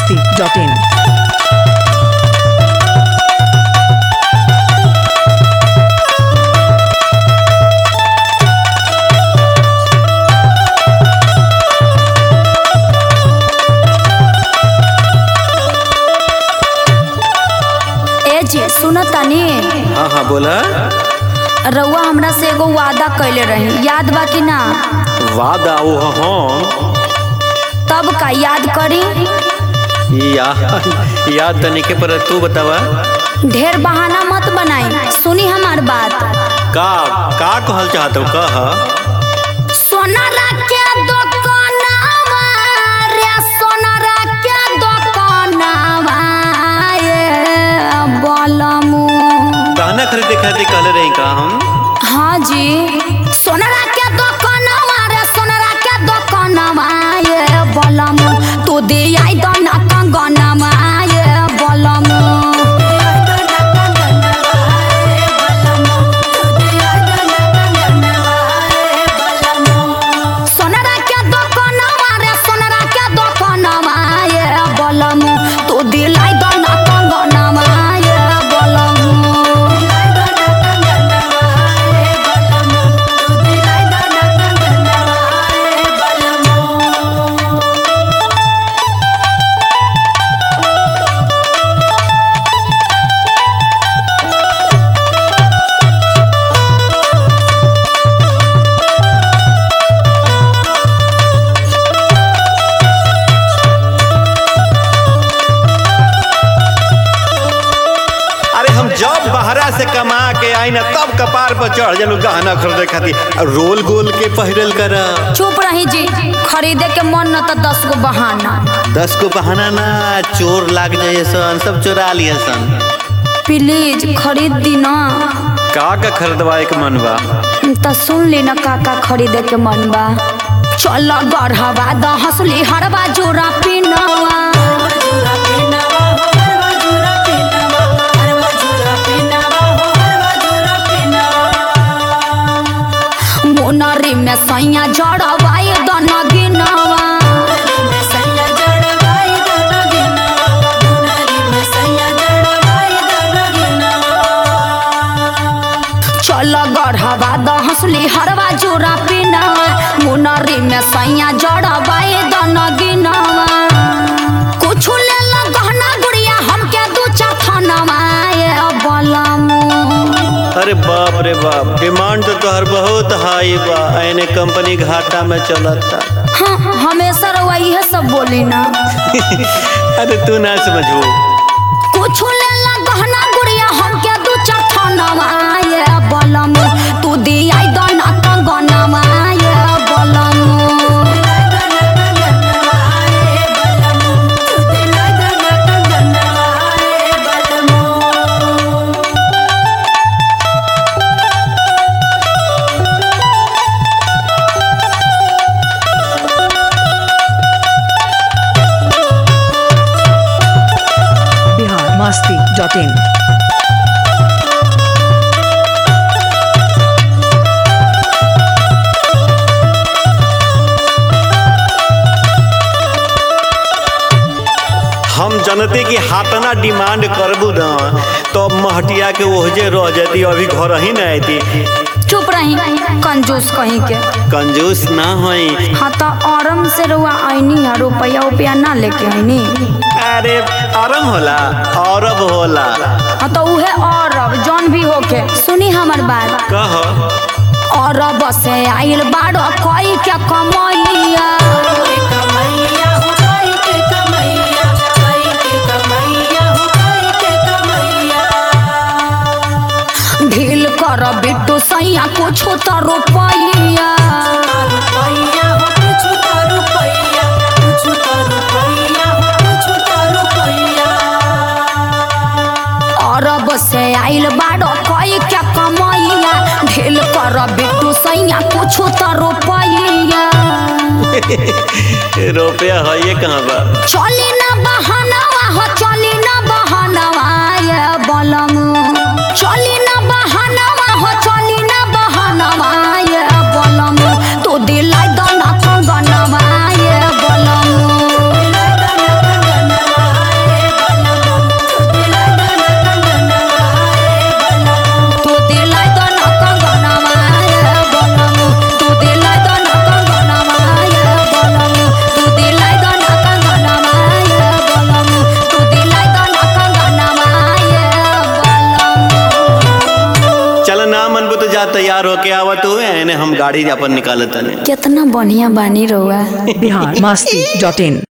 masti.in. ए जी सुन तनी हाँ हाँ बोला रउआ हमरा से एगो वादा कैले रही याद बा कि ना वादा वो हम तब का याद करी याद याद तने के पर तू बतावा ढेर बहाना मत बनाई सुनी हमार बात का का कहल चाहत हो कह सोनारा के दुकानवा रे सोनारा के दुकानवा ये बलमू गहना खरीदे खातिर कहले रही का हम हाँ जी सोनारा के दुकानवा रे सोनारा के दुकानवा ये बलमू तू दे आई दो ना कंगनवा ये बलमू सोनारा के दुकानवा रे सोनारा के दुकानवा ये बलमू तू दिलाई दो ना कंगनवा ये बलमू अरे हम जब बहरा से कमा के आई ना तब कपार पर चढ़ जलू गहना खरीदे खातिर और रोल गोल के पहिरल कर चुप रही जी खरीदे के मन न तो दस गो बहाना दस को बहाना ना चोर लाग जाए सन सब चोरा लिए सन प्लीज खरीद दी ना का का खरीदवाए के मन बा तो सुन ली ना का का खरीदे के मन बा चल गढ़वा द हंसली हरवा जोरा पिनवा मोनरी में सैया जड़वाई दन गिनवा चल गढ़वा द हंसली हरवा जोरा पिनवा मोनरी में सैया जड़वाई दन गिनवा कुछ ले ला गहना गुड़िया हमके दू चार थनवा ये बलमू अरे बाप रे बाप डिमांड तो तोहर बहुत हाई बा एने कंपनी घाटा में चलता हाँ हमेशा रउआ इहे सब बोली ना अरे तू ना समझू कुछ ले ला गहना गुड़िया हमके दू चार थनवा ये बलम तू दियाई दो ना कंगनवा ये बलम Bihar masti.in. हम जनते की हाथना डिमांड करबू ना तो महटिया के ओहजे रह जाती अभी घर ही ना आती चुप रही कंजूस कहीं के कंजूस ना होई हाँ तो औरम से रउआ आईनी है रुपया उपया ना लेके आईनी अरे आराम होला औरब होला हाँ तो उहे औरब जौन भी होके सुनी हमर बात कह औरब से आइल बाड़ो कोई के कमैया ढील कर बिट्टू सैया कुछ तो रुपैया अरब से आइल बाड़ो कोई के कमैया ढील कर बिट्टू सैया कुछ तो रुपैया रुपया है ये कहाँ बा चली ना बहनवा हो चली ना बहनवा ये बलम चली ना बहनवा हो चली ना बहनवा ये बलम तू दिलाई दो ना कंगनवा ये बलम जा तैयार होके आवत हुए एने हम गाड़ी अपन निकालत तनी कितना बढ़िया बानी रहुआ बिहार मस्ती डॉट इन